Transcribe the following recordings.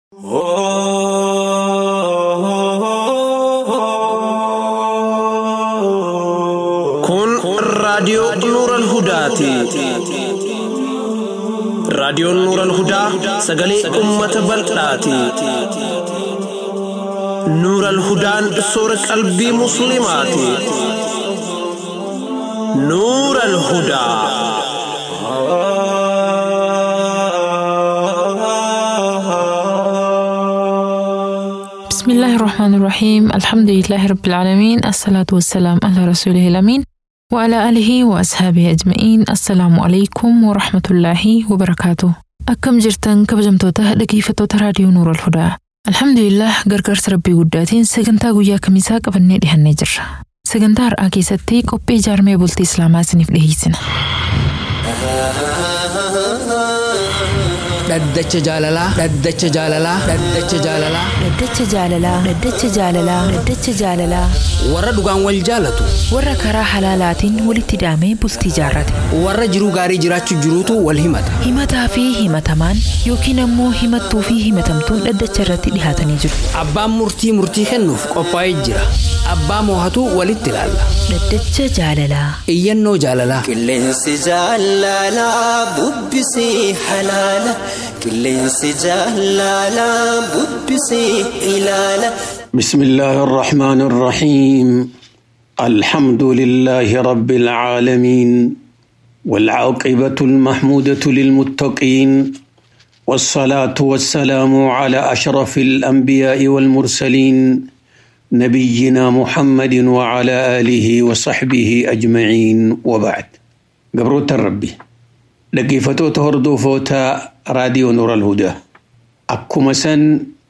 Kun raadiyoo Nuural Hudaati. Raadiyoon Nuural Hudaa sagalee uummata bal'aati. Nuural Hudaan soora qalbii Musliimaati. Nuural Hudaa. بسم الله الرحمن الرحيم الحمد لله رب العالمين الصلاة والسلام على رسوله الأمين وعلى آله وأصحابه أجمعين السلام عليكم ورحمة الله وبركاته أكم جرتن كبجمتوتا dhaggeeffattoota raadiyoo Nuur al-Hudaa Alhamdulillah gargaarsa rabbii guddaatiin sagantaa guyyaa kamisaa qabannee dhihannee jirra. Sagantaa har'aa keessatti qophii ijaarmee bultii Islaamaa isiniif dhiyeessina. Dhaddacha jaalalaa. Dhaddacha jaalalaa. Dhaddacha jaalalaa. Dhaddacha jaalalaa. Dhaddacha jaalalaa. Dhaddacha jaalalaa. Warra dhugaan wal jaalatu. Warra karaa halaalaatiin walitti hidhamee bultii jaarrate. Warra jiruu gaarii jiraachuu jiruutu wal himata. Himataa fi himatamaan yookiin ammoo himattuu fi himatamtuun dhaddacha irratti dhihaatanii jiru. Abbaan murtii murtii kennuuf qophaa'ee jira. Abbaa moohatu walitti ilaalla. Dhaddacha jaalalaa. Iyyannoo jaalalaa. Qilleensi jaalalaa bubbisii halaala. Qilleensi jaalalaa bubbisii ilaala. بسم الله الرحمن الرحيم الحمد لله رب العالمين والعاقبة المحمودة للمتقين والصلاة والسلام على أشرف الأنبياء والمرسلين نبينا محمد وعلى آله وصحبه أجمعين وبعد قبروت الربي لقيفتو تهردو فوتا راديو نور الهدى أكو سن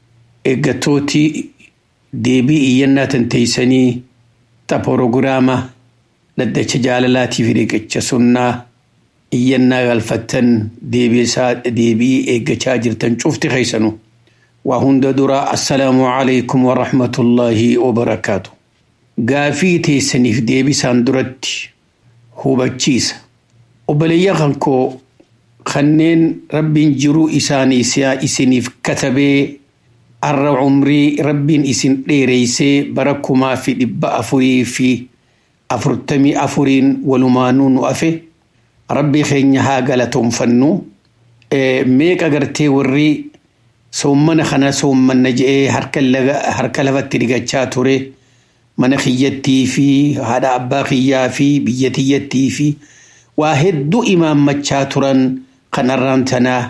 إيجاتوتي deebii iyyannaa tanteeysanii ta porogiraama dhaddacha jaalalaatii fi dhiqacha sunnaa iyyannaa galfattan deebii eeggachaa jirtan cufti keeysanu waa hunda dura assalaamu alaykum warahmatullaahi wabarakaatu gaafii teessaniif deebisaan duratti hubachiisa obboleeyya kankoo kanneen rabbiin jiruu isaanii isiniif katabee arra umrii rabbiin isin dheereysee bara kumaa fi dhibba afurii fi afurtamii afuriin walumaanuu nu afe rabbii keenya haa galatoonfannu meeqa gartee warri soommana kana soommanna je'ee harka lafatti dhigachaa ture mana kiyyattii fi haadha abbaa kiyyaa fi biyya tiyyattii fi waa hedduu imaammachaa turan kanarraan tanaa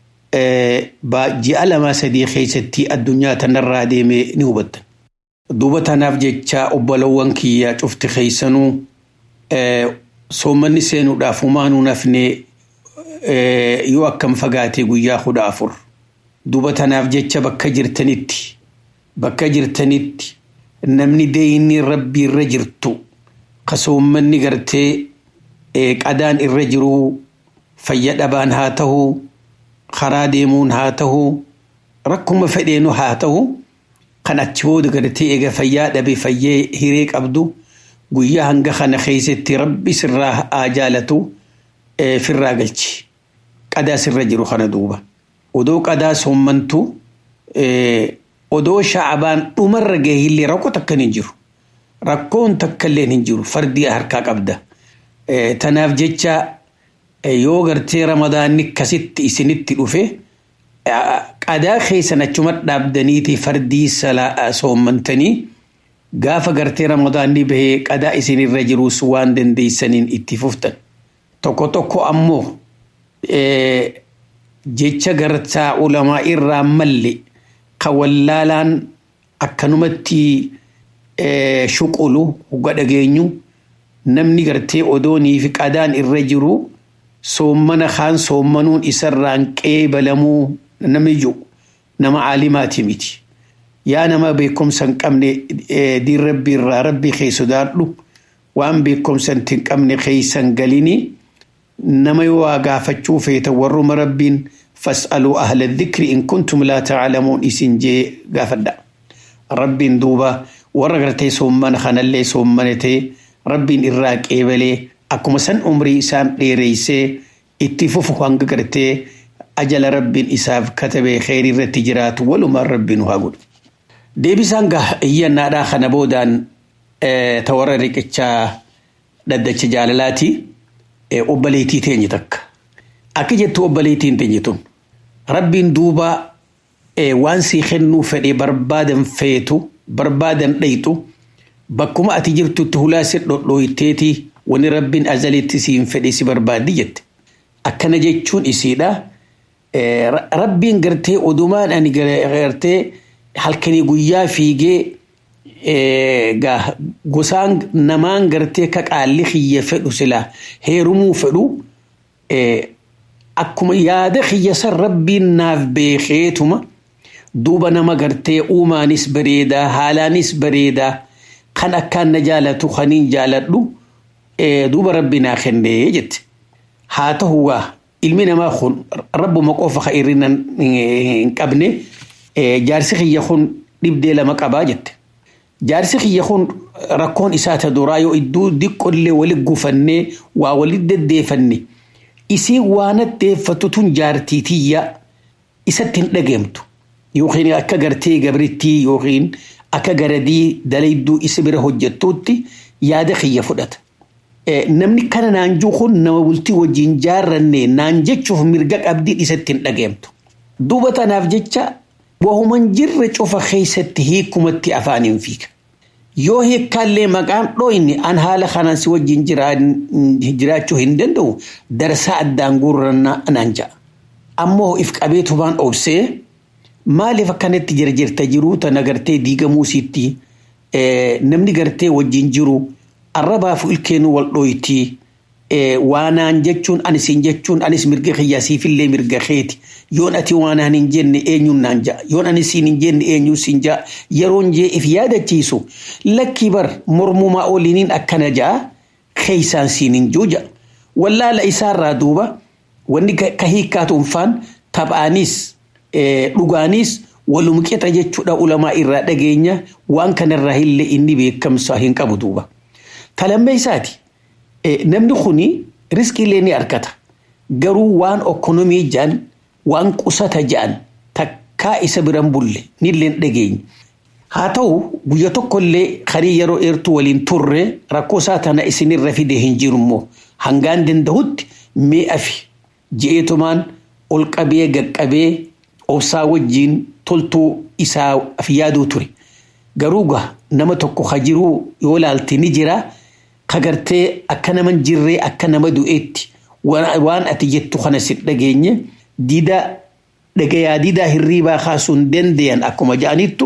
ji'a lama sadii keessatti addunyaa tanarraa deeme ni hubattan. Duuba tanaaf jecha obbolowwan kiyyaa cufti keessanuu soommanni seenuudhaaf humaanuu nafne yoo akkam fagaate guyyaa kudha afur. Duuba tanaaf jecha bakka jirtanitti bakka jirtanitti namni deeyinni rabbii irra jirtu ka soommanni gartee qadaan irra jiruu fayya dhabaan haa ta'uu karaa deemuun haa ta'u rakkuma fedheenu haa ta'u kan achi booda gartee eega fayyaa dhabe fayyee hiree qabdu guyyaa hanga kana keessatti rabbi sirraa haa jaalatu firraa galchi qadaa sirra jiru kana duuba odoo qadaa soommantu odoo sha'abaan dhumarra gahillee rakkoo takkan hin jiru rakkoon takkallee hin jiru fardii harkaa qabda tanaaf jecha yoo gartee ramadaanni akkasitti isinitti dhufe qadaa keessan achuma dhaabdaniiti fardii soommantanii gaafa gartee ramadaanni bahee qadaa isinirra jirus waan dandeeysaniin itti fuftan tokko tokko ammoo jecha gartaa ulamaa irraa malle kan wallaalaan akkanumatti shuqulu huga dhageenyu namni gartee odoonii fi qadaan irra jiru soommana kaan soommanuun isarraan qeebalamuu namni jiru nama caalimaati miti. Yaa nama beekumsa hin qabne diin rabbii irraa rabbii kee sodaadhu waan beekumsa hin qabne keeysan galini nama yoo waa gaafachuu feetan warruma rabbiin fas'aluu ahla dhikri in kuntum laa ta'lamuun isin jee gaafadha. Rabbiin duuba warra gartee soommana kanallee soommanatee rabbiin irraa qeebalee akkuma san umrii isaan dheereysee itti fufu hanga gartee ajala rabbiin isaaf katabee kheyrii irratti jiraatu walumaan rabbiin haa godhu. Deebisaan gaa iyyannaadhaa kana boodaan ta warra riqichaa dhaddacha jaalalaati obboleettii teenye takka. Akka jettu obboleettiin teenye tun rabbiin duuba waan sii kennuu fedhee barbaadan feetu barbaadan dhayxu bakkuma ati jirtutti hulaa si dhodhooyteeti wani rabbiin azalitti siin fedhe si barbaaddi jette. Akkana jechuun isiidha. Rabbiin gartee odumaan ani gartee halkanii guyyaa fiigee gosaan namaan gartee ka qaalli xiyya fedhu sila heerumuu fedhu akkuma yaada xiyya san rabbiin naaf beekeetuma duuba nama gartee uumaanis bareedaa haalaanis bareedaa kan akkaan na jaalatu kaniin jaaladhu duuba rabbi naa kennee jette. Haa ta'uugaa ilmi namaa kun rabbuma qofa ka irrina hin qabne jaarsi xiyya kun dhibdee lama qabaa jette. Jaarsi xiyya kun rakkoon isaa ta duraa yoo iddoo diqqollee wali gufannee waa wali deddeefanne isii waan addeeffatu tun jaartii tiyya isatti hin dhageemtu. Yookiin akka gartee gabrittii yookiin akka garadii dalayduu isa bira hojjettuutti yaada xiyya fudhata. Namni kana naanjuu kun nama bultii wajjin jaarranne naan jechuuf mirga qabdiin isatti hin dhageemtu. Duuba tanaaf jecha wahuman jirre cufa keessatti hiikumatti afaaniin fiiga. Yoo hiikkaallee maqaan dhooyne an haala kanaan si wajjin jiraachuu hin danda'u darsaa addaan guurrannaa naan ja'a. Ammoo if qabeetumaan obsee maaliif akkanatti jirjirta jiruu tana gartee diigamuu siitti namni gartee wajjin jiru arrabaaf ilkeenuu wal dhooyti waanaan jechuun anis hin jechuun anis mirga kiyyaa siifillee mirga keeti yoon ati waanaan hin jenne eenyuun naan ja'a yoon anis siin hin jenne eenyuun siin ja'a yeroon jee if yaadachiisu lakkii bar mormumaa oliiniin akkana ja'a keeysaan siin hin juu ja'a wallaala isaarraa duuba wanni ka hiikkaatuun faan taphaanis dhugaanis walum qixa jechuudha ulamaa irraa dhageenya waan kanarraa illee inni beekamsa hin qabu duuba. Talammee isaati namni kuni riskiilee ni argata garuu waan okkonomii ja'an waan qusata ja'an takkaa isa biran bulle nilleen dhageenya. Haa ta'u guyya tokkollee karii yeroo eertuu waliin turre rakkoo isaa tana isinirra fide hin jiru immoo hangaan danda'utti mi'a fi je'eetumaan ol qabee gaqqabee obsaa wajjiin toltuu isaa yaaduu ture. Garuu gaa nama tokko ka jiruu yoo laalte ni jira ka gartee akka nama jirree akka nama du'eetti waan ati jettu kana si dhageenye diidaa dhagayaa diidaa hirriibaa kaasuu hin danda'an akkuma ja'anittu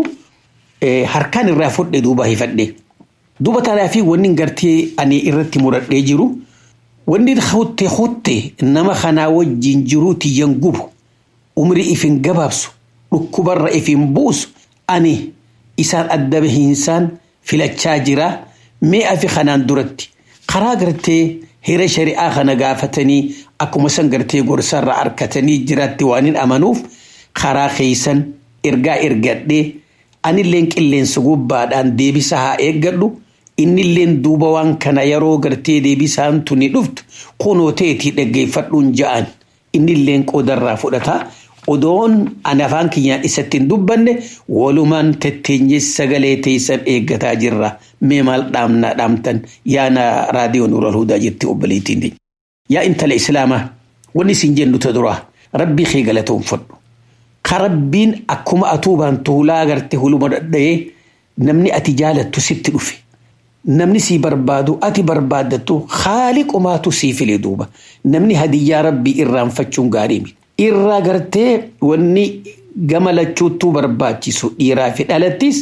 harkaan irraa fudhe duuba hifadhe. Duuba tanaa fi wanni gartee ani irratti muradhee jiru wanni hutte hutte nama kanaa wajjin jiruu tiyyan gubu umrii ifin gabaabsu dhukkubarra ifin buusu ani isaan adda bahiinsaan filachaa jira mee afi kanaan duratti karaa gartee hira shari'aa kana gaafatanii akkuma san gartee gorsarra arkatanii jiraatti waan hin amanuuf karaa keeysan ergaa ergadhee anilleen qilleensa gubbaadhaan deebisa haa eeggadhu innilleen duuba waan kana yeroo gartee deebisaan tuni dhuftu kunoo ta'etii dhaggeeffadhuun ja'an innilleen qoodarraa fudhata odoon ani afaan kiyyaan isatti hin dubbanne walumaan tetteenye sagalee teessan eeggataa jirra mee maal dhaamna dhaamtan yaana raadiyoon ural hudaa jetti obboleettiin yaa intala islaamaa wanni isin jennu ta duraa rabbii kee galatoonfadhu ka rabbiin akkuma atuubaan tuulaa garte huluma dhadha'ee namni ati jaalattu sitti dhufe namni sii barbaadu ati barbaadattu haaliqumaatu sii file duuba namni hadiyyaa rabbii irraanfachuun gaarii miti. irraa gartee wanni gama lachuuttuu barbaachisu dhiiraa fi dhalattis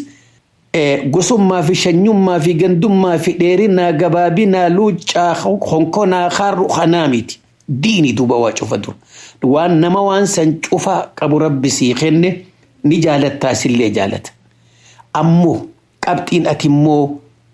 gosummaa fi shanyummaa fi gandummaa fi dheerinaa gabaabinaa luuccaa honkonaa harru kanaa miti diini duuba waa cufa dura waan nama waan san cufa qabu rabbi sii kenne ni jaalattaasillee jaalata ammoo qabxiin ati immoo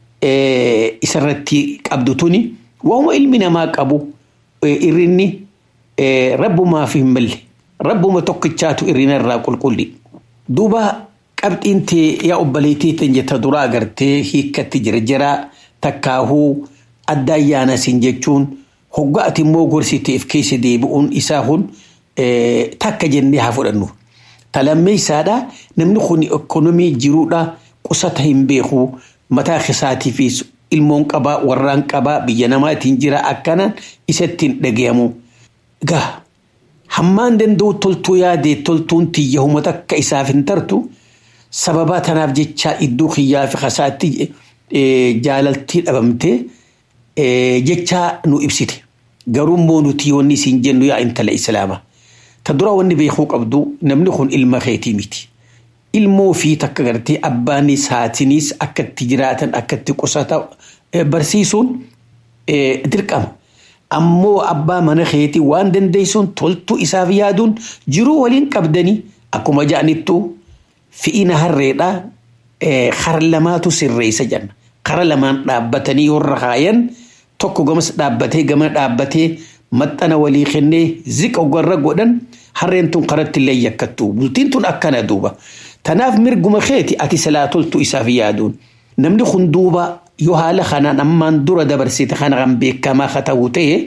isarratti qabdu tuni waanuma ilmi namaa qabu irrinni rabbumaaf hin malle rabbuma tokkichaatu irrina irraa qulqulli duuba qabxiin tee yaa obboleettii tan jetta duraa agartee hiikkatti jirjiraa takkaahuu adda ayyaana sin jechuun hogga ati immoo gorsiteef keessa deebi'uun isaa kun takka jennee haa fudhannu. Talammeessaadha namni kun ekonomii jiruudha qusata hin beeku mataa isaatii fi ilmoon qabaa warraan qabaa biyya namaatiin jira akkanaan isattiin dhagayamu. Gaa hammaan danda'u toltuu yaadee toltuun tiyya humata akka isaaf hin tartu sababaa tanaaf jecha iddoo kiyyaa fi kasaatti jaalaltii dhabamtee jecha nu ibsite. Garuu immoo nuti wanni isin jennu yaa intala islaamaa. Ta dura wanni beekuu qabdu namni kun ilma keetii miti. Ilmoo fi takka gartee abbaanis haatinis akka itti jiraatan akka itti qusata barsiisuun dirqama. Ammoo abbaa mana keetii waan dandeessuun toltuu isaaf yaaduun jiruu waliin qabdanii akkuma ja'anittu fi'ina harreedhaa kara lamaatu sirreessa jenna. Kara lamaan dhaabbatanii warra kaayan tokko gamas dhaabbatee gama dhaabbatee maxxana walii kennee ziqa warra godhan harreen tun karatti illee yakkattu. Bultiin tun akkana duuba. Tanaaf mirguma keeti ati silaa toltu isaaf yaaduun. Namni kun duuba yoo haala kanaan ammaan dura dabarsite kana kan beekamaa haa ta'u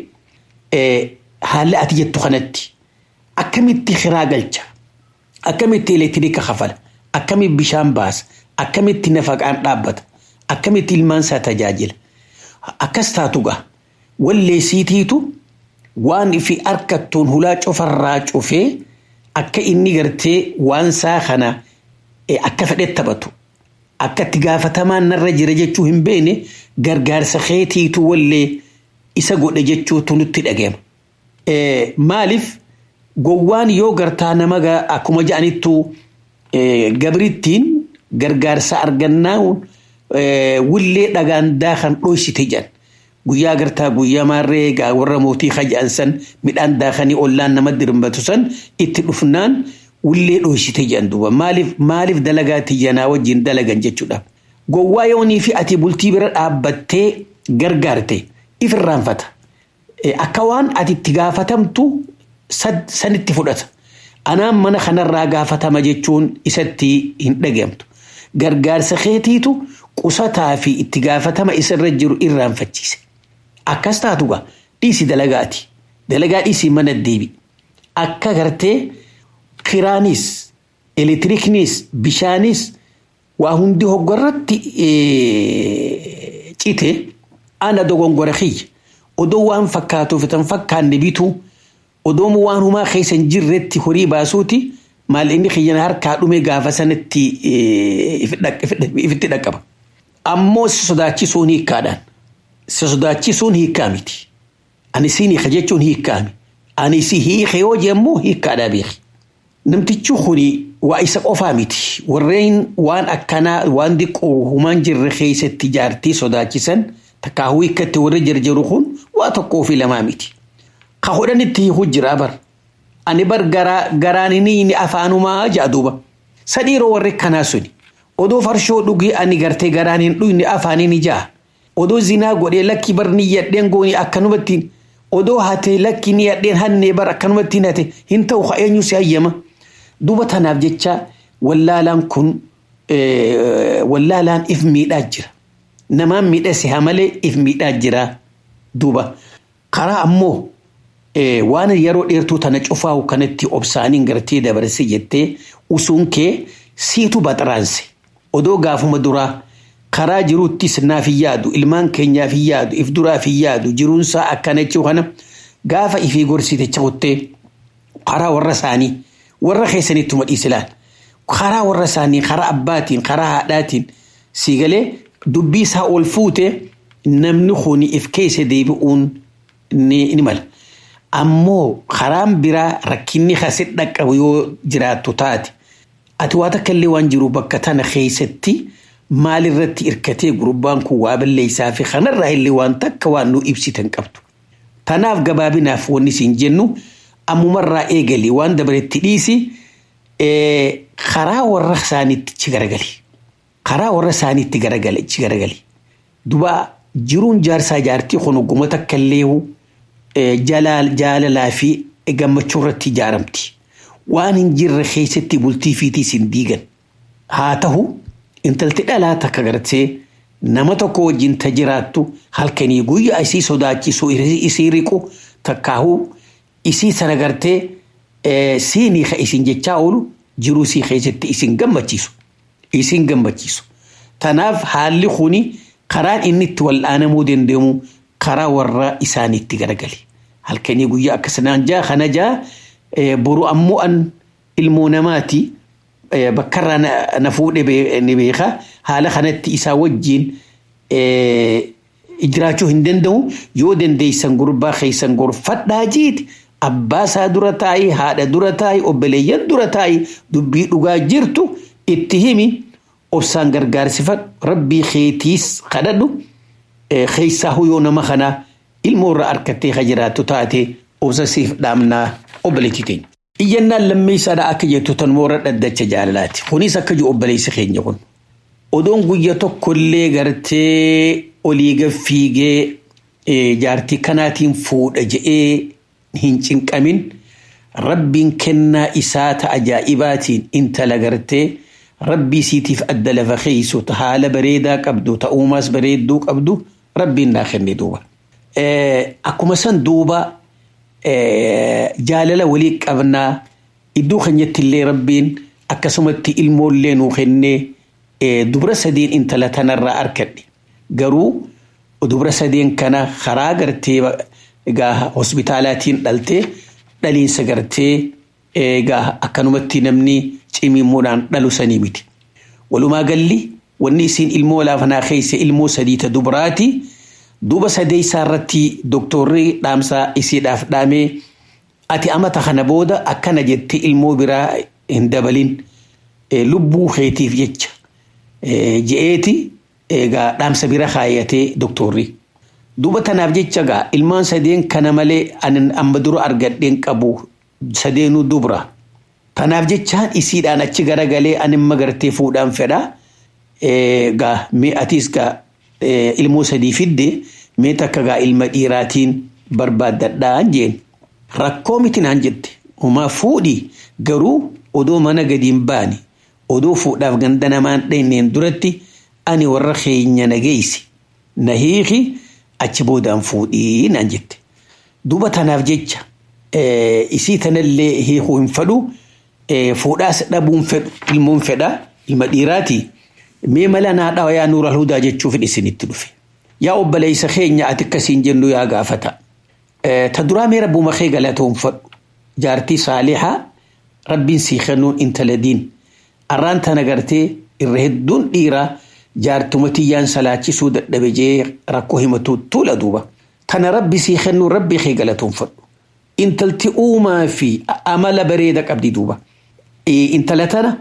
ta'e haalli ati jettu kanatti akkamitti kiraa galcha akkamitti elektiriika kafala akkamitti bishaan baasa akkamitti nafaqaan dhaabbata akkamitti ilmaan isaa tajaajila akkas taatu gaa walleessiitiitu waan fi harkattuun hulaa cufarraa cufee akka inni gartee waan isaa kana akka fedhe taphatu akka itti gaafatamaan narra jira jechuu hin beekne gargaarsa keetiitu wallee isa godhe jechuutu nutti dhagahama. Maaliif gowwaan yoo gartaa nama akkuma ja'anittu gabrittiin gargaarsa argannaa wullee dhagaan daakan dhoysite jedhan. Guyyaa gartaa guyyaa maarree warra mootii haja'an san midhaan daakanii ollaan nama dirmbatu san itti dhufnaan wullee dhoysite jedhan duuba maaliif maaliif dalagaa tiyyanaa wajjin dalagan jechuudha. Gowwaa yoonii fi ati bultii bira dhaabbattee gargaarte ifirraanfata. Akka waan ati itti gaafatamtu sanitti fudhata. Anaan mana kanarraa gaafatama jechuun isatti hin dhagahamtu. Gargaarsa keetiitu qusataa fi itti gaafatama isarra jiru irraanfachiise. Akkas taatu gaa dhiisi dalagaati. Dalagaa dhiisii mana deebi. Akka gartee kiraanis, elektiriiknis, bishaanis waa hundi hoggorratti cite ana dogongora kiyya. Odoo waan fakkaatuuf tan fakkaanne bituu odoo waan humaa keessa hin jirretti horii baasuuti maal inni kiyyan harkaa dhume gaafa sanatti ifitti dhaqqaba. Ammoo si sodaachisuun hiikkaadhaan. Si sodaachisuun hiikkaa miti. Ani siin hiika jechuun hiikkaami. Ani si hiike yoo jemmoo hiikkaadhaa beeki. Namtichi kuni waa isa qofaa miti. Warreen waan akkanaa waan diqqoo humaan jirre keessatti jaartii sodaachisan takkaahuu hiikkatti warri jarjaru kun waa tokkoo fi lamaa miti. Ka hodhanitti hiikuu jira bar. Ani bar garaan inni afaanumaa ja'a duuba. Sadhiiroo warri kanaa suni. Odoo farshoo dhugii ani gartee garaan hin dhuyne afaanii ni ja'a. Odoo zinaa godhee lakki bar ni yadheen gooni akkanumatti odoo hatee lakki ni yadheen hannee bar akkanumatti hate hin ta'u ka eenyu si hayyama. Duuba tanaaf jecha wallaalaan kun wallaalaan if miidhaa jira. Namaan miidhase haa malee if miidhaa jira duuba. Karaa ammoo waan yeroo dheertuu tana cufaa'u kanatti obsaaniin gartee dabarse jettee usuun kee siitu baxaraanse. Odoo gaafuma duraa karaa jiruuttis naaf hin yaadu ilmaan keenyaaf hin yaadu if duraaf hin yaadu jiruunsaa akkana jechuu kana gaafa ifii gorsite cahuttee karaa warra isaanii warra keessanitti madhiis ilaal. Karaa warra isaanii karaa abbaatiin karaa haadhaatiin sii galee dubbii isaa ol fuute namni kun if keessa deebi'uun ni mala. Ammoo karaan biraa rakkinni kasi dhaqqabu yoo jiraattu taate ati waa takka illee waan jiru bakka tana keessatti maalirratti hirkatee gurbaan kun waa balleessaa fi kanarraa illee waan takka waan nu ibsitan qabdu. Tanaaf gabaabinaaf wanni siin jennu ammumarraa eegali waan dabaretti dhiisi karaa warra isaaniitti chi garagali. Karaa warra isaaniitti garagali chi garagali. Duba jiruun jaarsaa jaartii kun ogguma takka illee jaalalaa fi gammachuu irratti ijaaramti. Waan hin jirre keessatti bultii fiitiis hin diigan. Haa ta'u intalti dhalaa takka gartee nama tokko wajjin ta jiraattu halkanii guyyaa isii sodaachisu isii riqu takkaahuu isii sana gartee siinii ka isin jechaa oolu jiruu sii keessatti isin gammachiisu isin gammachiisu tanaaf haalli kuni karaan inni itti wal'aanamuu danda'amu karaa warra isaaniitti garagali halkanii guyyaa akkasanaan jaa kana jaa boru ammoo an ilmoo namaati bakkarraa na fuudhe ni beeka haala kanatti isaa wajjiin jiraachuu hin danda'u yoo dandeeysan gurbaa keeysan gorfadhaa jiiti abbaa isaa dura taa'i haadha dura taa'i obboleeyyan dura taa'i dubbii dhugaa jirtu itti himi obsaan gargaarsifadhu rabbii keetiis kadhadhu keeysaa yoo nama kanaa ilmoo irraa harkattee ka jiraattu taate obsa siif dhaamnaa obboleetti keenya. Iyyannaan lammeessaadha akka jettu tan moora dhaddacha jaalalaati. Kunis akka jiru obboleessi keenya kun. Odoon guyya tokkollee gartee olii gaffiigee jaartii kanaatiin fuudha je'ee hin cinqamin rabbiin kennaa isaa ta ajaa'ibaatiin intala gartee rabbii siitiif adda lafa keeysu ta haala bareedaa qabdu ta uumaas bareedduu qabdu rabbiin naa kenne duuba. Akkuma san duuba jaalala walii qabnaa iddoo keenyatti illee rabbiin akkasumatti ilmoollee nuu kennee dubra sadeen intala tanarraa arkadhe garuu dubra sadeen kana karaa gartee egaa hospitaalaatiin dhaltee dhaliinsa gartee egaa akkanumatti namni cimimmuudhaan dhalu sanii miti. Walumaa galli wanni isiin ilmoo laafanaa keessa ilmoo sadiita dubaraati. Duuba sadeessaa irratti doktorri dhaamsaa isiidhaaf dhaamee ati amata kana booda akkana jettee ilmoo biraa hin dabalin lubbuu keetiif jecha je'eeti egaa dhaamsa bira kaayyatee doktorri. Duuba tanaaf jecha gaa ilmaan sadeen kana malee ani amma dura argadheen qabu sadeenuu dubra. Tanaaf jechaan isiidhaan achi garagalee ani imma gartee fuudhaan fedha. Gaa mee atiis gaa ilmoo sadii fidde mee takka gaa ilma dhiiraatiin barbaaddadhaan jeen. Rakkoo miti naan jette. Humaa fuudhi garuu odoo mana gadi hin baane odoo fuudhaaf ganda namaan dheenyeen duratti ani warra keenya nageessi. Na hiiki achi boodaan fuudhii naan jette. Duuba tanaaf jecha isii tanallee hiikuu hin fedhu fuudhaas dhabuun fedhu ilmoon fedha ilma dhiiraati. Mee mala naa dhawa yaa nuura hudaa jechuuf isinitti dhufe. Yaa obboleessa keenya ati akkasiin jennu yaa gaafata. Ta duraa mee rabbuma kee galatoonfadhu. Jaartii saalihaa rabbiin sii kennuun intala diin. Arraan tana gartee irra hedduun dhiiraa jaartuma tiyyaan salaachisuu dadhabe jee rakkoo himatu tuula duuba. Tana rabbi sii kennuun rabbii kee galatoonfadhu. Intalti uumaa fi amala bareeda qabdi duuba. Intala tana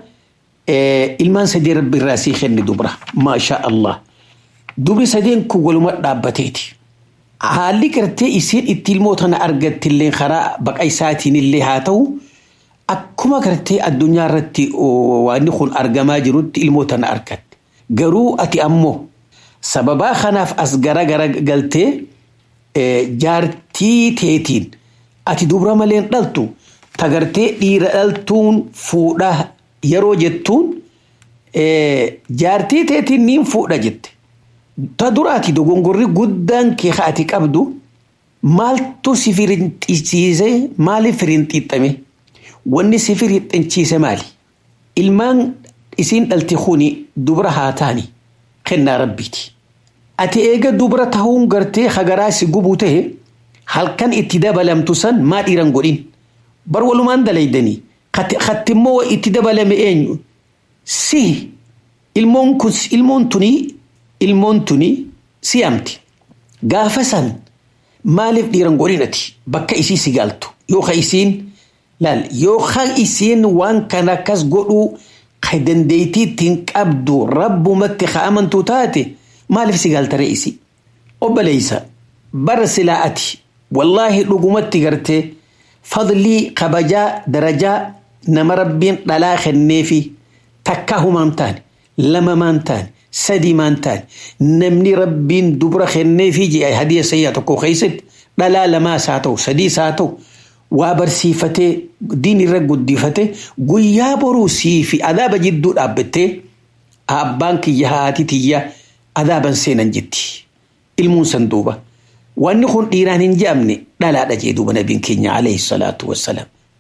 ilmaan sadii rabbi irraa sii kenni dubra. Maashaa Allah. Dubri sadeen kun waluma dhaabbateeti. Haalli gartee isiin itti ilmoo tana argattillee karaa baqa isaatiin illee haa ta'u akkuma gartee addunyaa irratti waan kun argamaa jirutti ilmoo tana argatte. Garuu ati ammoo sababaa kanaaf as gara gara galtee jaartii teetiin ati dubra malee dhaltu tagartee dhiira dhaltuun fuudhaa yeroo jettuun jaartii teetiin niin fuudha jette. Ta duraati dogongorri guddaan kee ati qabdu maaltu si firinxiisiise maaliif firinxiixame wanni si firinxiisiise maali ilmaan isiin dhalti kuni dubra haa taani kennaa rabbiiti. Ati eega dubra tahuun gartee hagaraa si gubuu tahe halkan itti dabalamtu san maa dhiiran godhin bar walumaan dalaydanii kattimmoo itti dabalame eenyu si ilmoon kun ilmoon tunii ilmoon tuni si'amti. Gaafa san maaliif dhiiran godhinati bakka isii si galtu yookaan isiin laal yookaan isiin waan kana akkas godhuu ka dandeettii ittiin qabdu rabbumatti ka amantu taate maaliif si galtare isi. Obboleessa bara silaa ati wallaahi dhugumatti gartee fadlii kabajaa darajaa nama rabbiin dhalaa kenneefi takkaa humaan taane lama maan taane sadii maan taane namni rabbiin dubra kenneefi jedhe hadiya sayyaa tokko keessatti dhalaa lamaas haa ta'u sadiis haa ta'u waa barsiifatee diin irra guddifate guyyaa boruu sii fi adaaba jidduu dhaabbattee abbaan kiyya haati tiyya adaaban seenan jetti ilmuun san duuba wanni kun dhiiraan hin je'amne dhalaadha jee duuba nabiin keenya alayhi salaatu wassalaam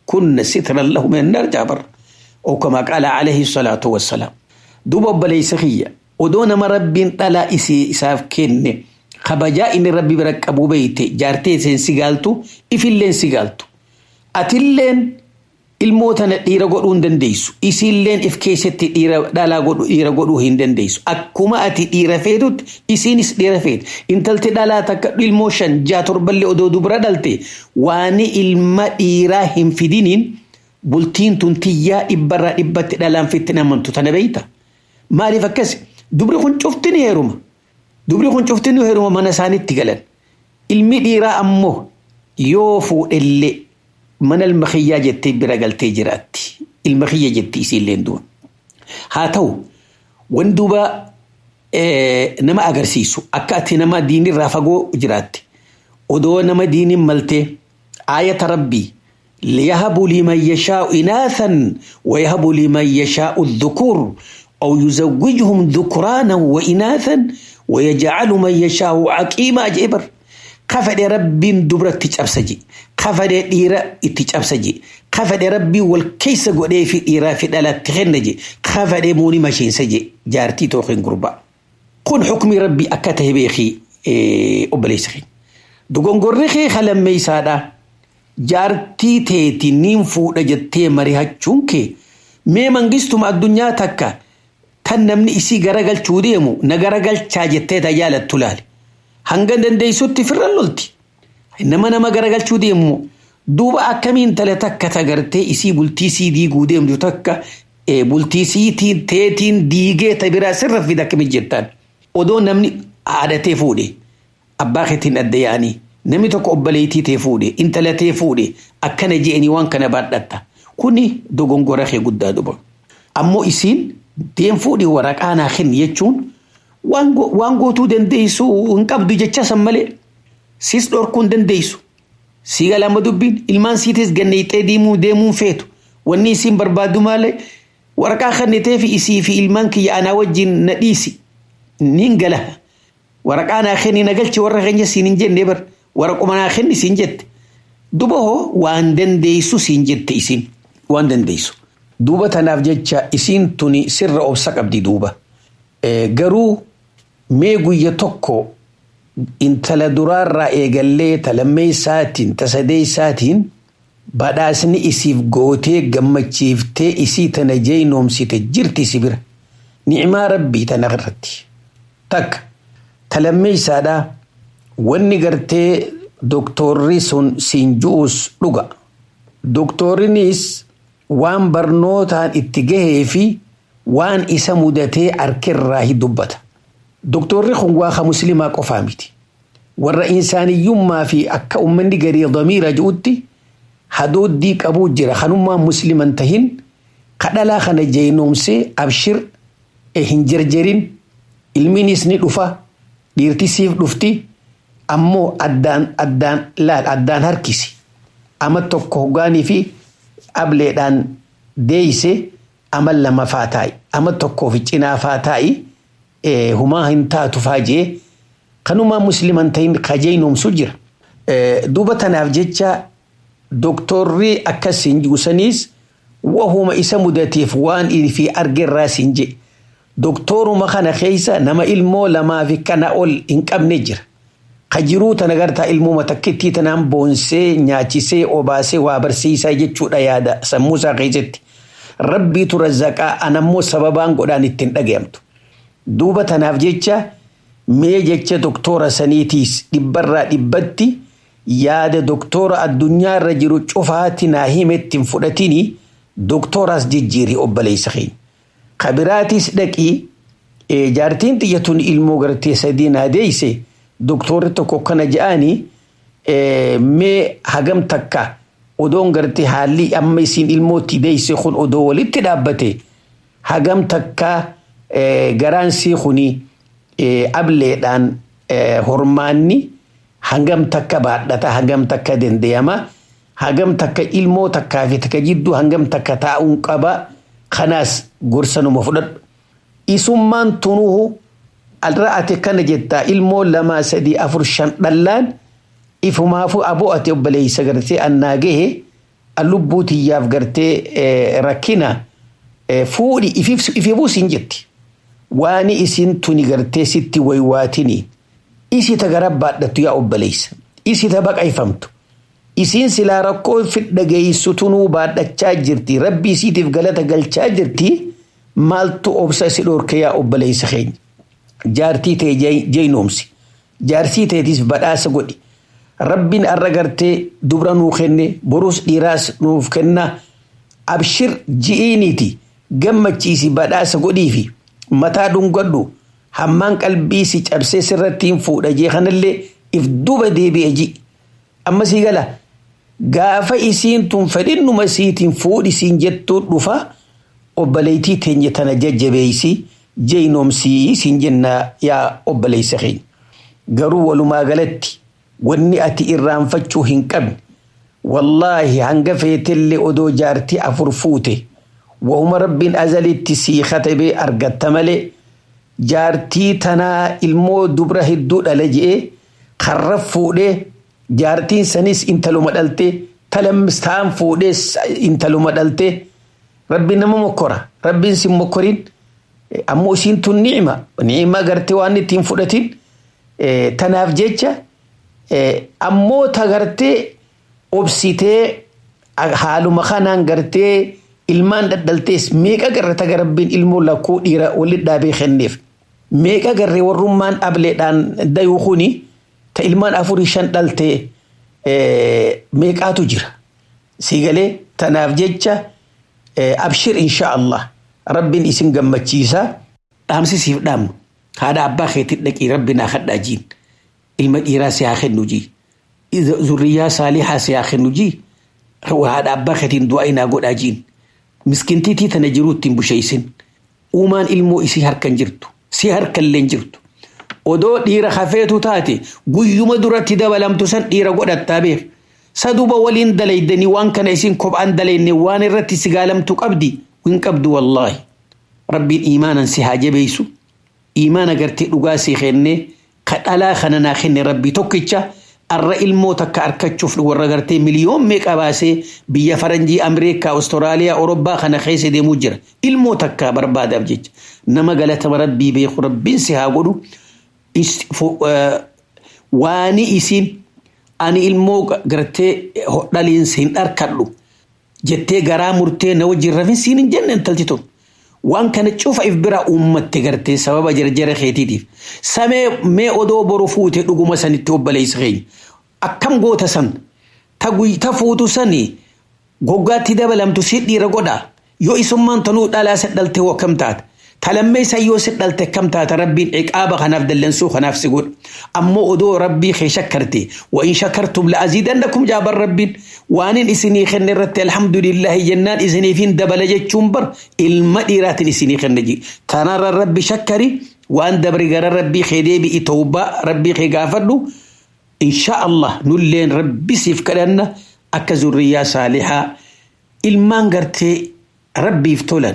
كن سترا له من النار جابر أو كما قال عليه الصلاة والسلام دوب بليس خيّة ودون ما رب طلا إسي إساف كن خبجاء إن ربي برك أبو بيت جارتي سين سيغالتو إفلين سيغالتو أتلين ilmootana dhiira godhuu hin dandeessu isiilleen if keessatti dhiira dhalaa godhu dhiira godhuu hin dandeessu akkuma ati dhiira feetutti isiinis dhiira feete intalti dhalaa takka ilmoo shan jaa torballee odoo dubra dhalte waani ilma dhiiraa hin fidiniin bultiin tun tiyyaa dhibbarraa dhibbatti dhalaan fitti namantu tana beeyta maaliif akkas dubri kun cufti ni heeruma dubri kun cufti ni heeruma mana isaanitti galan ilmi dhiiraa ammoo yoo fuudhellee mana ilma kiyyaa jettee bira galtee jiraatti ilma kiyya jetti isiilleen duun haa ta'u wan duuba nama agarsiisu akka ati nama diinirraa fagoo jiraatti odoo nama diinin maltee aayata rabbii liyahabu liman yashaa'u inaathan wayahabu liman yaashaa'u dhukuur أو يزوجهم ذكرانا وإناثا ويجعل من يشاء عقيما جبر kafadhe rabbiin dubra itti cabsaje kafadhe dhiira itti cabsaje kafadhe rabbii wal keessa godhee fi dhiiraa fi dhalatti kenna je kafadhe muuni masheensa je jaartii tookin gurbaa kun xukmii rabbii akka tahe beekii obboleessa keenya dogongorri kee halammeeysaadha jaartii teeti niin fuudha jettee marihachuun kee mee mangistuma addunyaa takka tan namni isii garagalchuu deemu na garagalchaa jettee tajaalattu laale hanga dandeessutti firran lolti. Nama nama garagalchuu deemu duuba akkamiin tale takka tagartee isii bultii sii diiguu deemtu takka bultii siitiin teetiin diigee ta biraa sirra fida akkamiin jettaan. Odoo namni haadhatee fuudhe abbaa keetiin adda yaanii namni tokko obboleettii tee fuudhe intala tee fuudhe akkana je'anii waan kana baadhatta. Kuni dogongora kee guddaa duba. Ammoo isiin deem fuudhe waraqaa naa kenni jechuun waan gootuu dandeessu hin qabdu jecha san malee sis dhorkuu hin dandeessu. Si galama dubbiin ilmaan siitis ganneexxee deemuu deemuun feetu wanni isiin barbaadu malee waraqaa kannitee fi isii fi ilmaan kiyya anaa wajjin na dhiisi niin gala waraqaa naa kenni na galchi warra keenya siin hin jenne bar waraquma naa kenni siin jette duba hoo waan dandeessu siin jette isiin waan dandeessu. Duuba tanaaf jecha isiin tuni sirra obsa qabdi duuba. Garuu mee guyya tokko intala duraarraa eegallee talammee isaatiin tasadee isaatiin badhaasni isiif gootee gammachiiftee isii tana jeynoomsite jirti si bira. Ni'imaa rabbii tana irratti. Takka talammee isaadhaa wanni gartee doktorri sun siin ju'us dhuga. Doktorrinis waan barnootaan itti gahee fi waan isa mudatee harkirraa dubbata. Doktorri kun waaqa musliimaa qofaa miti. Warra insaaniyyummaa fi akka uummanni garii damiira ji'utti hadooddii qabuu jira kanummaa musliman tahin kadhalaa kana jeynoomsee abshir hin jarjarin ilmiinis ni dhufa dhiirtisiif dhufti ammoo addaan addaan laal addaan harkisi ama tokko hoggaanii fi ableedhaan deeyse ama lama faa taa'i ama tokkoo fi cinaa faa taa'i humaa hin taatu faa jee kanumaa musliman ta'in kajeynoomsu jira. Duuba tanaaf jecha doktorri akkasiin gusaniis wahuma isa mudateef waan fi argerraa siin je. Doktoruma kana keessa nama ilmoo lamaa fi kana ol hin qabne jira. Kajiruu tana gartaa ilmoo takkittii tanaan boonsee nyaachisee obaasee waa barsiisaa jechuudha yaada sammuusaa keessatti. Rabbiitu razzaqaa anammoo sababaan godhaan ittiin dhagayamtu. Duuba tanaaf jecha mee jecha doktora saniitiis dhibbarraa dhibbatti yaada doktora addunyaa irra jiru cufaatti naa himetti hin fudhatini doktoraas jijjiiri obboleessa keenya. Kabiraatis dhaqii jaartiin xiyyatuun ilmoo gartee sadii naa deeyse doktorri tokko kana je'anii mee hagam takka odoon gartee haalli amma isiin ilmootti deeyse kun odoo walitti dhaabbate hagam takka garaan sii kuni ableedhaan hormaanni hangam takka baadhata hangam takka dandayama hangam takka ilmoo takkaa fi takka jidduu hangam takka taa'uun qaba kanaas gorsanuma fudhadhu. Isummaan tunuhu alra'ate kana jettaa ilmoo lamaa sadii afur shan dhallaan ifumaafu aboo ati obboleessa gartee annaa gahe lubbuu tiyyaaf gartee rakkina fuudhi ifiifus hin jetti. Waani isin tuni gartee sitti waywaatini isita gara baadhattu yaa obboleessa isita baqayfamtu isiin silaa rakkoo fidha geessu tunuu baadhachaa jirti rabbi isiitiif galata galchaa jirti maaltu obsa si dhorke yaa obboleessa keenya jaartii ta'e jeynoomsi jaarsii ta'eetiif badhaasa godhi rabbiin arra gartee dubra nuu kenne borus dhiiraas nuuf kenna abshir ji'iiniiti gammachiisi badhaasa godhiifi mataa dhungadhu hammaan qalbii si cabsee sirratti hin fuudha jee kanallee if duba deebi'e ji amma sii gala gaafa isiin tun fedhinnuma siitiin fuudhi siin jettuu dhufa obboleettii teenya tana jajjabeeysi jeynoomsii siin jenna yaa obboleessa keenya garuu walumaa galatti wanni ati irraanfachuu hin qabne wallaahi hanga feetellee odoo jaartii afur fuute wahuma rabbiin azalitti sii katabee argatta malee jaartii tanaa ilmoo dubra hedduu dhala je'ee karra fuudhee jaartiin sanis intaluma dhaltee talammistaan fuudhee intaluma dhaltee rabbiin nama mokkora rabbiin sin mokkorin ammoo isiin tun ni'ima ni'ima gartee waan ittiin fudhatin tanaaf jecha ammoo ta gartee obsitee haaluma kanaan gartee ilmaan dhaldhaltees meeqa garre taga rabbiin ilmoo lakkuu dhiira walit dhaabee kenneef meeqa garre warrummaan ableedhaan dayuu kuni ta ilmaan afurii shan dhaltee meeqaatu jira siigalee tanaaf jecha abshir insha Allah rabbiin isin gammachiisa dhaamsisiif dhaamnu haadha abbaa keetii dhaqii rabbi naa kadhaa jiin ilma dhiiraa si haa kennu jii zurriyaa saalihaa si haa kennu jii haadha abbaa keetiin du'aa inaa godhaa jiin miskintiitii tana jiruu ittiin busheeysin uumaan ilmoo isii harkan jirtu si harkallee jirtu odoo dhiira hafeetu taate guyyuma duratti dabalamtu san dhiira godhattaa beek saduba waliin dalaydanii waan kana isin kophaan dalayne waan irratti si gaalamtu qabdi hin qabdu wallaahi rabbiin iimaanan si haa jabeeysu iimaana gartee dhugaa si kenne ka dhalaa kana naa kenne rabbii tokkicha arra ilmoo takka arkachuuf warra gartee miliyoon meeqa baasee biyya faranjii ameerikaa awustiraaliyaa orobbaa kana keessa deemuu jira ilmoo takka barbaadaaf jecha nama galatama rabbii beeku rabbiin si haa godhu waani isiin ani ilmoo gartee dhaliinsa hin dharkadhu jettee garaa murtee na wajjin rafin siin hin jenne intalti tun waan kana cufa if bira uummatte gartee sababa jarjara keetiitiif samee mee odoo boru fuute dhuguma sanitti obboleessa keenya akkam goota san ta fuutu sani goggaatti dabalamtu si dhiira godha yoo isummaan tanuu dhalaa si dhalte hoo kam taata talammee isaa yoo si dhalte kam taata rabbiin ciqaaba kanaaf dallansuu kanaaf si godha ammoo odoo rabbii kee shakkarte wa in shakkartum la aziidannakum jaaban rabbiin waanin isinii kenne irratti alhamdulillahi jennaan isiniifin dabala jechuun bar ilma dhiiraatiin isinii kenne ji tanarra rabbi shakkari waan dabri gara rabbii kee deebi'i tawbaa rabbii kee gaafadhu insha Allah nulleen rabbi siif kadhanna akka zurriyaa saalihaa ilmaan gartee rabbiif tolan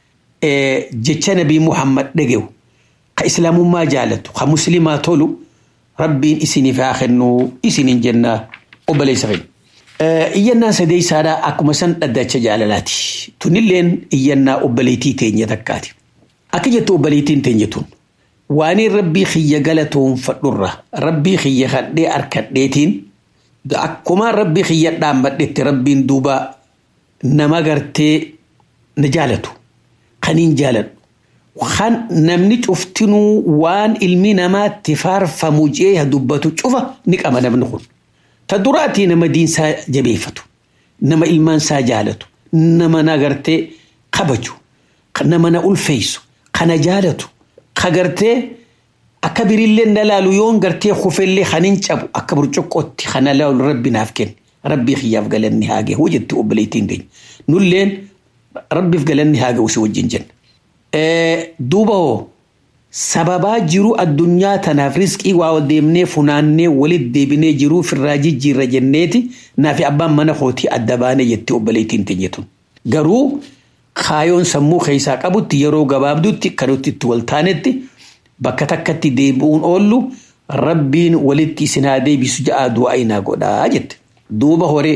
jecha nabii Muhammad dhage'u ka islaamummaa jaalatu ka muslimaa tolu rabbiin isiniif haa kennu isiniin jenna obboleessa keenya. Iyyannaa sadeessaadhaa akkuma san dhaddacha jaalalaati. Tunilleen iyyannaa obboleettii teenya takkaati. Akka jettu obboleettiin teenya tun waaniin rabbii kiyya galatoonfadhurra rabbii kiyya kadhee harkadheetiin akkuma rabbii kiyya dhaammadhetti rabbiin duuba nama gartee na jaalatu kaniin jaaladhu. Kan namni cuftinuu waan ilmi namaatti faarfamu jee dubbatu cufa ni qaba namni kun. Ta duraatii nama diinsaa jabeeffatu, nama ilmaansaa jaalatu, nama na gartee kabaju, nama na ulfeessu, kana jaalatu, ka gartee akka birillee na laalu yoon gartee kufellee kanin cabu akka burcuqqootti kana laalu rabbi naaf kenne. Rabbii kiyyaaf galanni haa gahu jetti obboleettiin keenya. Nulleen rabbiif galanni haa gahu si wajjin jenna. Duuba hoo sababaa jiru addunyaa tanaaf riskii waa deemnee funaannee walit deebinee jiruu firraa jijjiirra jenneeti naafi abbaan mana kootii adda baane jettee obboleettiin teenyetun. Garuu kaayoon sammuu keessaa qabutti yeroo gabaabdutti kan nuti itti wal taanetti bakka takkatti deebi'uun oollu rabbiin walitti isin haa deebisu ja'a du'aa inaa godhaa jette. Duuba horee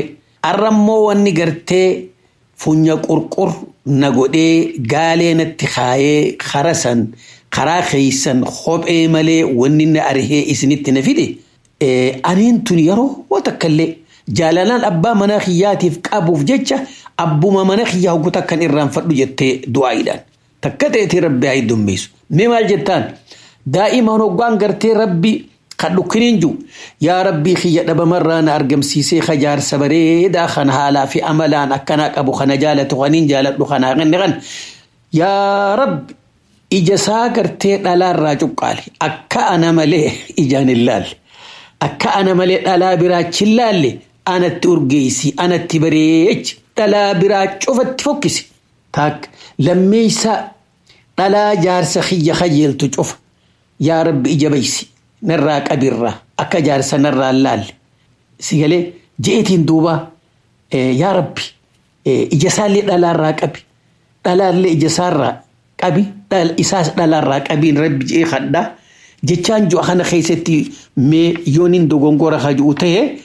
arrammoo wanni gartee funya qurqur na godhee gaalee natti kaayee kara san karaa keeysan kophee malee wanni na arhee isinitti na fide aniin tun yeroo takkallee jaalalaan abbaa mana kiyyaatiif qabuuf jecha abbuma mana kiyyaa hoggu takkan irraanfadhu jettee du'aayiidhaan takka ta'etii rabbi haa dummeessu mee maal jettaan daa'imaan hoggaan gartee rabbi kan dhukkiniin jiru yaa rabbii kiyya dhabamarraa na argamsiisee kajaarsa bareedaa kan haalaa fi amalaan akkanaa qabu kana jaalatu kaniin jaaladhu kanaa kenne kan yaa rabbi ija isaa gartee dhalaarraa cuqqaale akka ana malee ijaan hin laalle akka ana malee dhalaa biraachi hin laalle anatti urgeessi anatti bareechi dhalaa biraa cufatti fokkisi taak lammeeysaa dhalaa jaarsa kiyya kajeeltu cufa yaa rabbi ija baysi narraa qabirraa akka jaarsa narraa laalle si galee je'etiin duuba yaa rabbi ija isaallee dhalaarraa qabi dhalaallee ija isaarraa qabi isaas dhalaarraa qabiin rabbi je'ee kadhaa jechaan ju'a kana keessatti mee yooniin dogongora hajuu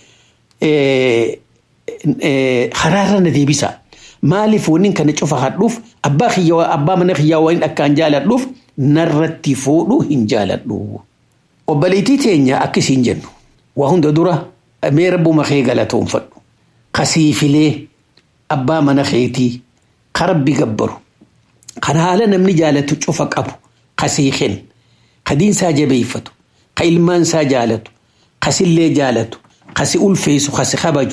ta'e karaarra na deebisa maaliif wanni kana cufa hadhuuf abbaa kiyyaa abbaa mana kiyyaa waliin akkaan jaaladhuuf narratti fuudhu hin jaaladhu. Obboleettii teenya akkasiin jennu waa hunda dura mee rabbuma kee galatoonfadhu kasiifilee abbaa mana keetii karabbi gabbaru kan haala namni jaalatu cufa qabu kasiiken kadiinsaa jabeeffatu ka ilmaansaa jaalatu kasillee jaalatu kasi ulfeessu kasi kabaju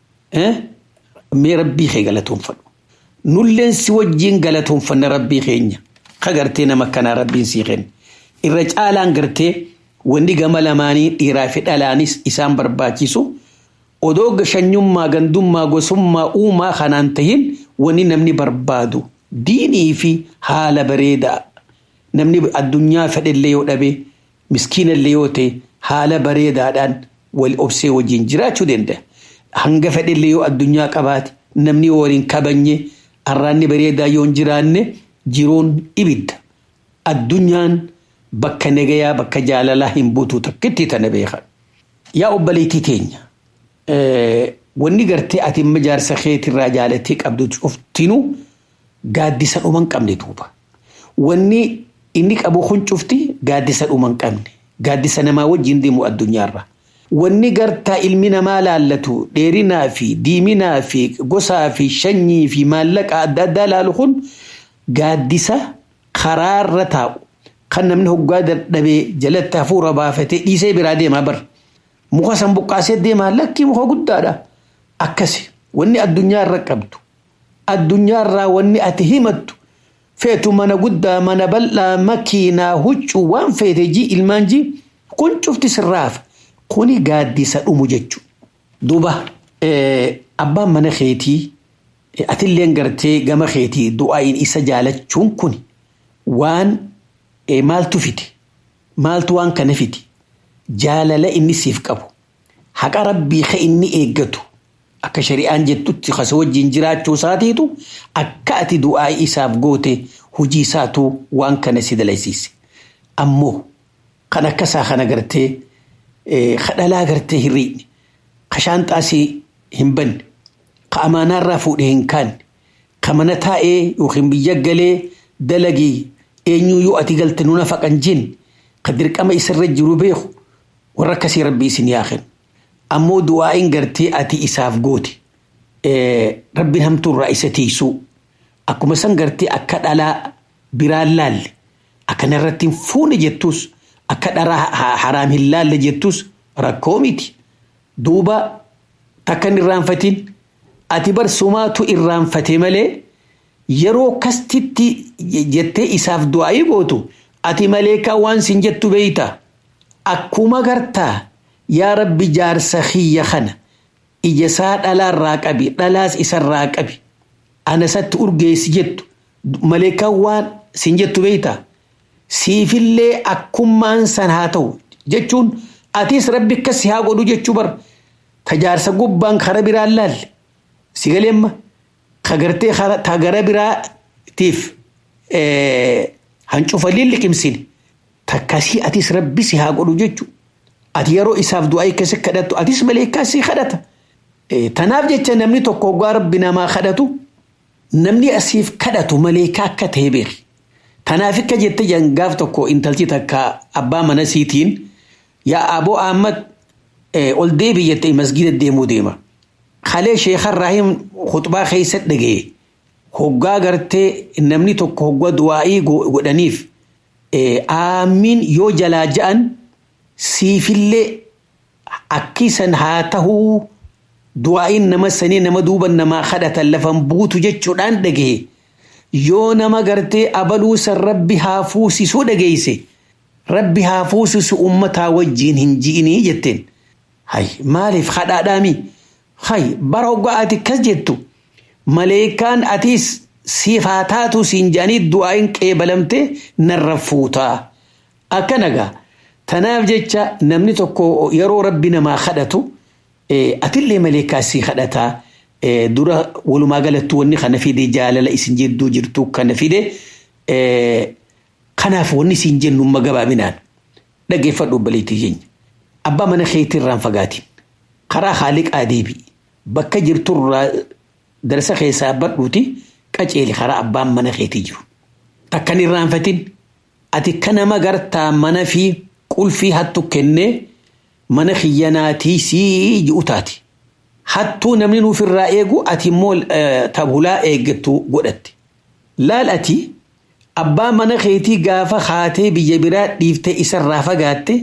mee rabbii kee galatoonfadhu nulleen si wajjiin galatoonfanna rabbii keenya ka gartee nama kanaa rabbiin sii kenne irra caalaan gartee wanni gama lamaanii dhiiraa fi dhalaanis isaan barbaachisu odoo gashanyummaa gandummaa gosummaa uumaa kanaan tahin wanni namni barbaadu diinii fi haala bareedaa namni addunyaa fedhellee yoo dhabe miskiinallee yoo ta'e haala bareedaadhaan wal obsee wajjin jiraachuu danda'a. Hanga fedhellee yoo addunyaa qabaate namni waliin kabanye arraanni bareedaa yoo hin jiraanne jiruun ibidda. Addunyaan bakka nagayaa bakka jaalalaa hin buutu takkitti tana beekan. Yaa obboleettii teenya wanni gartee ati imma jaarsa keetirraa jaalattee qabdu cuftinuu gaaddisa dhuma hin qabne duuba. Wanni inni qabu kun cufti gaaddisa dhuma hin qabne. Gaaddisa namaa wajjin deemu addunyaarra. Wanni gartaa ilmi namaa laallatu dheerinaa fi diiminaa fi gosaa fi shanyii fi maallaqa adda addaa laalu kun gaaddisa karaarra taa'u kan namni hoggaa dadhabee jalatti hafuura baafatee dhiisee biraa deemaa bar. Muka san buqqaasee deemaa lakkii muka guddaadha. Akkasi wanni addunyaarra qabdu. Addunyaarraa wanni ati himattu feetu mana guddaa mana bal'aa makiinaa huccuu waan feete jii ilmaan jii kun cufti sirraaf kuni gaaddisa dhumu jechuudha. Duuba abbaan mana keetii atilleen gartee gama keetii du'aayin isa jaalachuun kun waan maaltu fide maaltu waan kana fide jaalala inni siif qabu haqa rabbii ka inni eeggatu akka shari'aan jettutti kasa wajjin jiraachuu isaatiitu akka ati du'aa isaaf goote hojii isaatu waan kana si dalaysiise. Ammoo kan akkasaa kana gartee kadhalaa gartee hin riidne ka shaanxaasii hin banne ka amaanaarraa fuudhee hin kaanne ka mana taa'ee yookiin biyya galee dalagii eenyuu yoo ati galte nuna faqan jin ka dirqama isarra jiru beeku warra akkasii rabbii isin yaaken ammoo du'aa'iin gartee ati isaaf goote rabbiin hamtuurraa isa tiisuu akkuma san gartee akka dhalaa biraan laalle akkana irratti hin fuune jettus akka dharaa haraam hin laalle jettus rakkoo miti duuba takka hin irraanfatin ati barsumaatu irraanfate malee yeroo kastitti jettee isaaf du'aa'ii gootu ati malee kan waan sin jettu beeyta akkuma gartaa yaa rabbi jaarsa kiyya kana ija isaa dhalaarraa qabi dhalaas isarraa qabi anasatti urgeessi jettu malee kan waan sin jettu beeyta siifillee akkummaan san haa ta'u jechuun atis rabbi akkas haa godhu jechuu bar ta jaarsa gubbaan kara biraan laalle si galeemma ka gartee ta gara biraatiif hancufaliin liqimsine takkasii atis rabbi si haa godhu jechuu ati yeroo isaaf du'aa akkasii kadhattu atis maleekaa si kadhata Tanaaf jecha namni tokko hoggaa rabbi namaa kadhatu namni asiif kadhatu malee akka ta'e beeki. Tanaaf akka jette gaaf tokko intalchi takka abbaa mana siitiin yaa aboo Ahmad ol deebi jettee masgiida deemuu deema. Kalee Sheekhan Raahim khutbaa keessa dhaga'e. Hoggaa gartee namni tokko hoggaa du'aa'ii godhaniif aamiin yoo jalaa ja'an siifillee akkisan haa tahuu du'aa'iin nama sanii nama duuban namaa kadhatan lafan buutu jechuudhaan dhaga'e. Yoo nama gartee abaluusan rabbi haa fuusisuu dhageeyse rabbi haa fuusisu ummataa wajjiin hin ji'inii jetteen. Hay maaliif kadhaadhaami? Hay bara hoggaa ati kas jettu maleekaan atiis siif haa taatu siin jedhanii du'aa'iin qeebalamte narra fuutaa. Akkana gaa tanaaf jecha namni tokko yeroo rabbi namaa kadhatu atillee maleekaa sii kadhataa. dura walumaa galatti wanni kana fide jaalala isin jidduu jirtu kana fide kanaaf wanni isin jennu amma gabaabinaan dhaggeeffadhu obbaleettii keenya. Abbaa mana keetii irraan fagaatiin karaa haaliqaa deebi bakka jirturraa darsa keessaa badhuuti qaceeli karaa abbaan mana keetii jiru. Takkan irraanfatin ati kanama gartaa mana fi qulfii hattu kennee mana xiyyanaatii sii ji'u taati. hattuu namni nuuf irraa eegu ati immoo tabulaa eeggattu godhatte. Laal ati abbaa mana keetii gaafa haatee biyya biraa dhiiftee isarraa fagaatte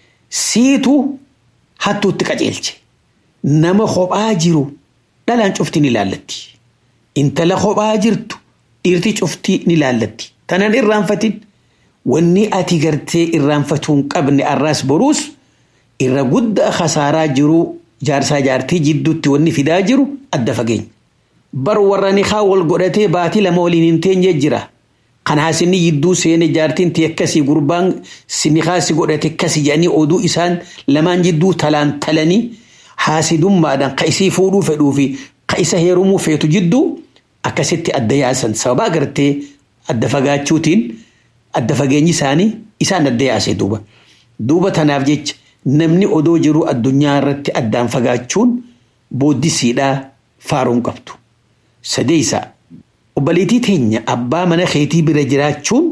siitu hattuutti qaceelche. Nama kophaa jiru dhalaan cufti ni laallatti. Intala kophaa jirtu dhiirti cufti ni laallatti. Tanan irraanfatin wanni ati gartee irraanfatuu hin qabne arraas boruus irra guddaa khasaaraa jiruu jaarsaa jaartii jidduutti wanni fidaa jiru adda fageenya. Bar warra nikaa wal godhatee baatii lama waliin hin teenye jira. Kanaa sinni jidduu seene jaartiin ta'e akkasii gurbaan nikaa si godhate akkasii jedhanii oduu isaan lamaan jidduu talaan talanii haasidummaadhaan ka isii fuudhuu fedhuu fi ka isa heerumuu feetu jidduu akkasitti adda yaasan sababa agartee adda fagaachuutiin adda fageenyi isaanii isaan adda yaase duuba. Duuba tanaaf jecha namni odoo jiru addunyaa irratti addaan fagaachuun booddisiidhaa faaruun qabdu. Sadeessa obboleettii teenya abbaa mana keetii bira jiraachuun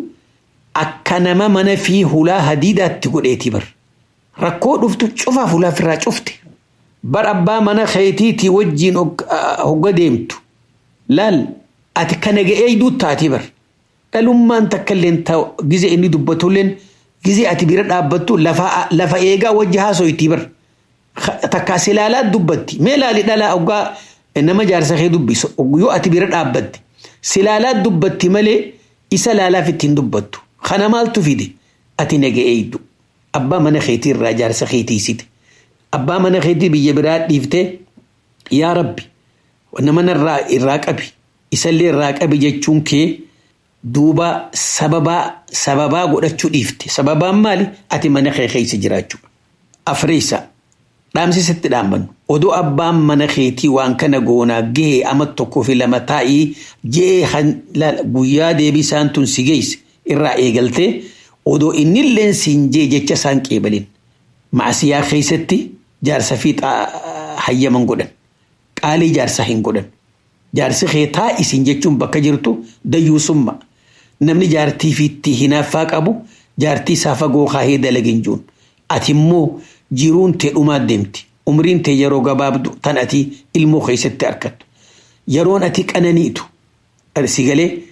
akka nama mana fi hulaa hadiidaatti godheetii bar. Rakkoo dhuftu cufaaf hulaa ofirraa cufte. Bar abbaa mana keetiitii wajjiin hogga deemtu. Laal ati kana ga'ee duuttaatii bar. Dhalummaan takka illee gize inni dubbatulleen gizee ati bira dhaabbattu lafa eegaa wajji haaso'itii bar. Takkaas ilaalaa dubbatti. Mee ilaali dhalaa oggaa nama jaarsa kee dubbisu yoo ati bira dhaabbatte. Silaalaa dubbatti malee isa laalaaf ittiin dubbattu. Kana maaltu fide? Ati naga'ee eeydu. Abbaa mana keetii irraa jaarsa keetiisite. Abbaa mana keetii biyya biraa dhiiftee yaa rabbi nama irraa irraa qabi. Isallee irraa qabi jechuun kee duuba sababaa sababaa godhachuu dhiifte sababaan maali ati mana kee keessa jiraachuu afreessa dhaamsisitti dhaammannu odoo abbaan mana keetii waan kana goonaa gahee ama tokkoo fi lama taa'ii jee guyyaa deebii isaan tun si geesse irraa eegaltee odoo innilleen siin jee jecha isaan qeebalin maasiyaa keessatti jaarsa fi hayyaman godhan qaalii jaarsa hin godhan jaarsi kee taa'isiin jechuun bakka jirtu dayyuusummaa namni jaartii fi itti hinaaffaa qabu jaartii isaa fagoo kaahee dalagin juun ati immoo jiruun tee dhumaa deemti umriin tee yeroo gabaabdu tan ati ilmoo keessatti argattu yeroon ati qananiitu si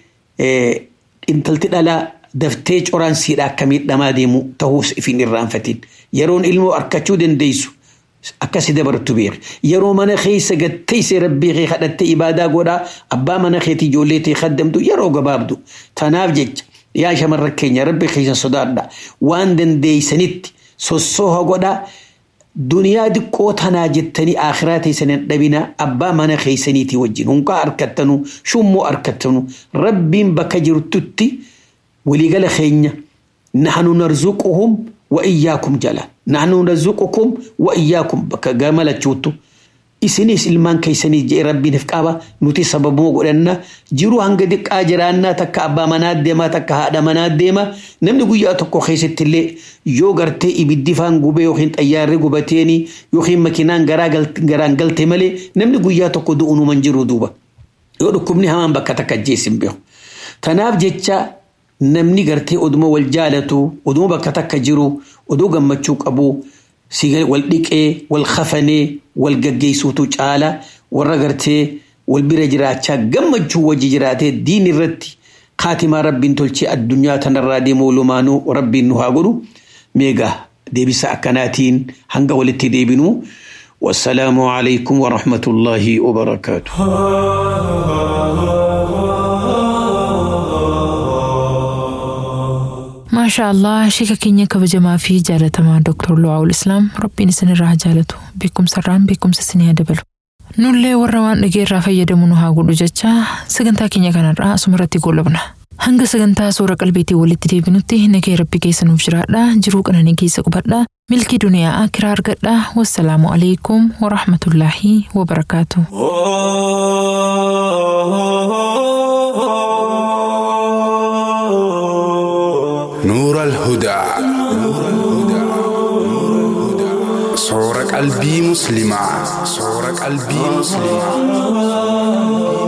galee intalti dhalaa daftee coraan siidha akka miidhamaa deemu ta'uus ifin irraanfatiin yeroon ilmoo arkachuu dandeessu akkasi dabartu beek yeroo mana keessa gatteessee rabbii kee kadhattee ibaadaa godhaa abbaa mana keetii ijoollee tee kaddamtu yeroo gabaabdu tanaaf jecha yaa shamarra keenya rabbi keessa sodaadha waan dandeeysanitti sossooha godhaa duniyaa diqqoo tanaa jettanii akhiraa teessanin dhabina abbaa mana keessaniitii wajjin hunqaa harkattanu shummoo harkattanu rabbiin bakka jirtutti waliigala keenya nahnu narzuquhum wa iyyaakum jala nahnu narzuqukum wa iyyaakum bakka gamalachuuttu isinis ilmaan keessanii jee rabbiiniif qaba nuti sababuma godhanna jiru hanga diqqaa jiraannaa takka abbaa manaa deema takka haadha manaa deema namni guyyaa tokko keessatti illee yoo gartee ibiddi faan gubee yookiin xayyaarri gubateeni yookiin makiinaan garaan galte malee namni guyyaa tokko du'unuman jiru duuba yoo dhukkubni hamaan bakka takka ajjeesin beeku tanaaf jecha namni gartee oduma wal jaalatu oduma bakka takka jiru oduu gammachuu qabu wal dhiqee wal kafanee wal gaggeessuutu caala warra gartee wal bira jiraachaa gammachuu wajji jiraatee diin irratti kaatimaa rabbiin tolchee addunyaa tanarraa deemuu lumaanuu rabbiin nu haa godhu meegaa deebisa akkanaatiin hanga walitti deebinu والسلام عليكم ورحمة الله وبركاته maashaa allah sheeka keenya kabajamaa fi jaalatamaa dooktar Lu'aawul Islaam rabbiin isinirraa haa jaalatu beekumsarraan beekumsa isinii haa dabalu. Nullee warra waan dhageerraa fayyadamu nu haa godhu jecha sagantaa keenya kanarraa asumarratti goolabna. Hanga sagantaa suura qalbiitiin walitti deebinutti nagee rabbi keessa nuuf jiraadha jiruu qananii keessa qubadha milkii duniyaa akiraa argadha wassalaamu alaikum warahmatullaahi wabarakaatu. نور الهدى صور قلبي مسلمة صور قلبي مسلمة